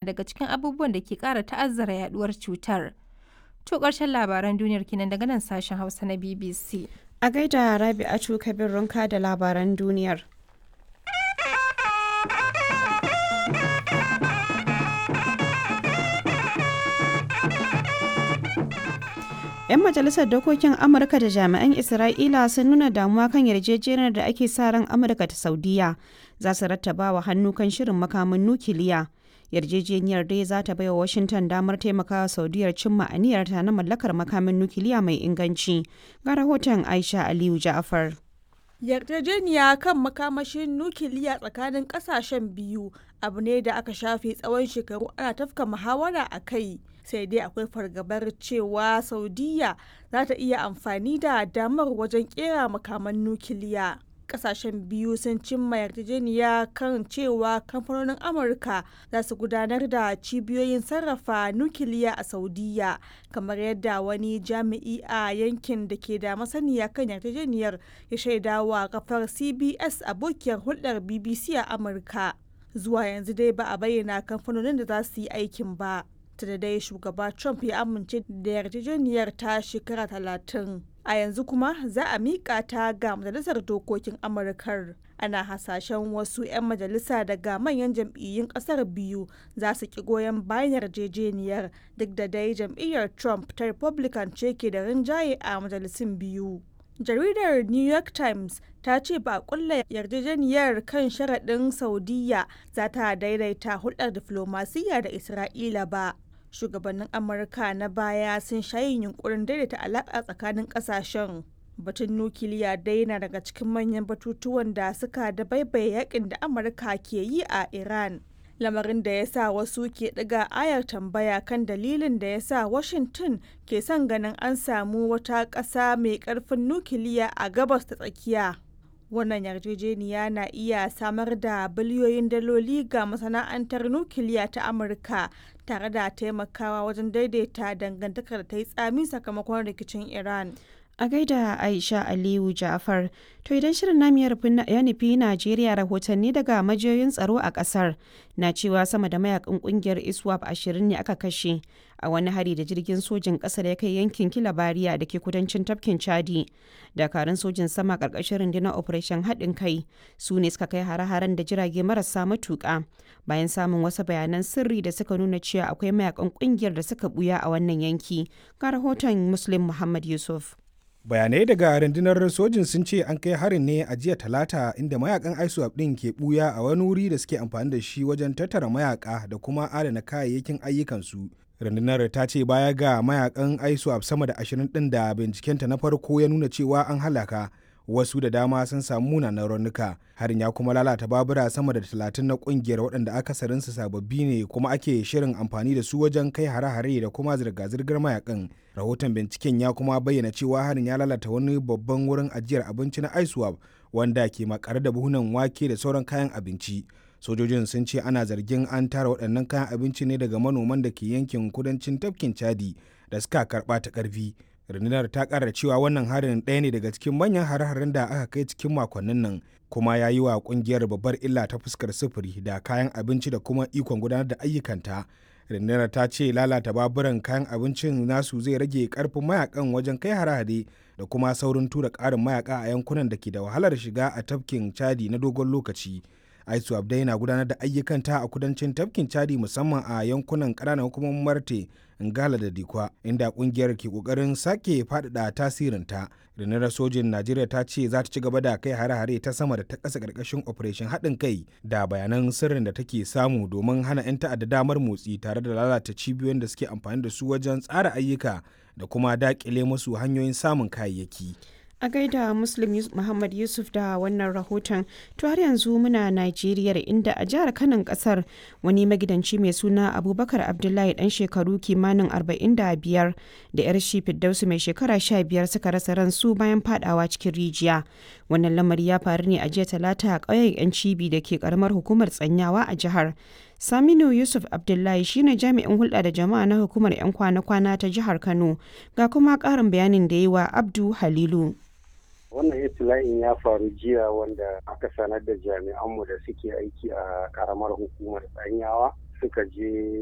daga cikin abubuwan da ke ƙara ta'azzara yaduwar cutar. To ƙarshen labaran duniyar kenan daga nan sashen Hausa na BBC. A gaida Rabi'atu Kabir Runka da labaran duniyar. 'Yan majalisar dokokin Amurka da jami'an Isra'ila sun nuna damuwa kan yarjejeniyar da ake sa ran Amurka ta Saudiya za su rattaba wa hannu kan shirin makamin nukiliya. Yarjejeniyar dai za ta baiwa Washington damar taimakawa Saudiyar cimma aniyarta na mallakar makamin nukiliya mai inganci. Ga rahoton Aisha Aliyu Ja'afar. yarjejeniya kan makamashin nukiliya tsakanin kasashen biyu abu ne da aka shafe tsawon shekaru ana tafka muhawara a kai sai dai akwai fargabar cewa saudiya za ta iya amfani da damar wajen kera makaman nukiliya kasashen biyu sun cimma yarjejeniya kan cewa kamfanonin amurka za su gudanar da cibiyoyin sarrafa nukiliya a saudiya kamar yadda wani jami'i a yankin da ke da masaniya kan yarjejeniyar ya shaidawa kafar cbs abokiyar hulɗar bbc a amurka zuwa yanzu dai ba a bayyana kamfanonin da za su yi aikin ba ta da dai shugaba trump ya amince da yarjejeniyar ta shekara talatin a yanzu kuma za a miƙa ta ga majalisar dokokin amurkar ana hasashen wasu 'yan majalisa daga manyan jam'iyyun ƙasar biyu za su ki goyon bayan yarjejeniyar duk da dai jam'iyyar trump ta republican ce ke da rinjaye a majalisun biyu jaridar new york times ta ce ba a kulla yarjejeniyar kan sharaɗin saudiya za ta daidaita hulɗar diflomasiyya da isra'ila ba shugabannin amurka na baya sun shayin yunkurin daidaita alaƙa tsakanin ƙasashen batun nukiliya dai na daga cikin manyan batutuwan da suka da baibaye yakin da amurka ke yi a iran lamarin da ya sa wasu ke ɗiga ayar tambaya kan dalilin da ya sa washington ke son ganin an samu wata ƙasa mai ƙarfin nukiliya a gabas ta tsakiya wannan yarjejeniya na iya samar da biliyoyin daloli ga masana'antar nukiliya ta amurka tare da taimakawa wajen daidaita dangantakar da ta yi tsami sakamakon rikicin iran A gaida Aisha Aliyu Ja'far, to idan shirin namu ya nufi Najeriya rahotanni daga majiyoyin tsaro a kasar na cewa sama da mayakan kungiyar ISWAP ashirin ne aka kashe a wani hari da jirgin sojin kasar ya kai yankin Kilabariya da ke kudancin tafkin Chadi. Dakarun sojin sama karkashin rundunar Operation haɗin kai su ne suka kai hare-haren da jirage marasa matuƙa bayan samun wasu bayanan sirri da suka nuna cewa akwai mayakan kungiyar da suka buya a wannan yanki. Ga rahoton Muslim Muhammad Yusuf. bayanai daga rundunar sojin sun ce an kai harin ne a jiya talata inda mayakan iswap din ke buya a wani wuri da suke amfani da shi wajen tattara mayaka da kuma adana kayayyakin ayyukansu rundunar ta ce baya ga mayakan iswap sama da ashirin din da bincikenta na farko ya nuna cewa an halaka wasu da dama sun samu munanan raunuka harin ya kuma lalata babura sama da talatin na kungiyar waɗanda akasarinsu sababbi ne kuma ake shirin amfani da su wajen kai hare-hare da kuma zirga-zirgar mayakan rahoton binciken ya kuma bayyana cewa harin ya lalata wani babban wurin ajiyar abinci na iswap wanda ke makare da buhunan wake da sauran kayan abinci sojojin sun ce ana zargin an tara waɗannan kayan abinci ne daga manoman da ke yankin kudancin tafkin chadi da suka karɓa ta ƙarfi rundunar ta kara cewa wannan harin ɗaya ne daga cikin manyan hare-haren da aka kai cikin makonnin nan kuma ya yi wa kungiyar babbar illa ta fuskar sufuri da kayan abinci da kuma ikon gudanar da ayyukanta rundunar ta ce lalata baburan kayan abincin nasu zai rage karfin mayakan wajen kai hare-hare da kuma saurin tura ƙarin mayaka a yankunan da ke da wahalar shiga a tafkin chadi na dogon lokaci aisu abdai na gudanar da ayyukanta a kudancin tafkin chadi musamman a yankunan ƙananan hukumomin marte ngala da dikwa inda kungiyar ke kokarin sake faɗaɗa tasirinta rundunar sojin najeriya ta ce za ta ci gaba da kai hare-hare ta sama da ta ƙasa ƙarƙashin operation haɗin kai da bayanan sirrin da take samu domin hana 'yan ta'adda damar motsi tare da lalata cibiyoyin da suke amfani da su wajen tsara ayyuka da kuma daƙile musu hanyoyin samun kayayyaki. a gaida muslim muhammad yusuf da wannan rahoton to har yanzu muna najeriya inda a jihar kanan kasar wani magidanci mai suna abubakar abdullahi dan shekaru kimanin 45 da yar shi fiddausu mai shekara 15 suka rasa ransu bayan fadawa cikin rijiya wannan lamari ya faru ne a jiya talata a ƙauyen yan cibi da ke karamar hukumar tsanyawa a jihar Saminu Yusuf Abdullahi shine jami'in hulɗa da jama'a na hukumar 'yan kwana-kwana ta jihar Kano ga kuma ƙarin bayanin da yi wa Abdu Halilu. wannan itila'in ya faru jiya wanda aka sanar da jami'anmu da suke aiki a karamar hukumar tsanyawa suka je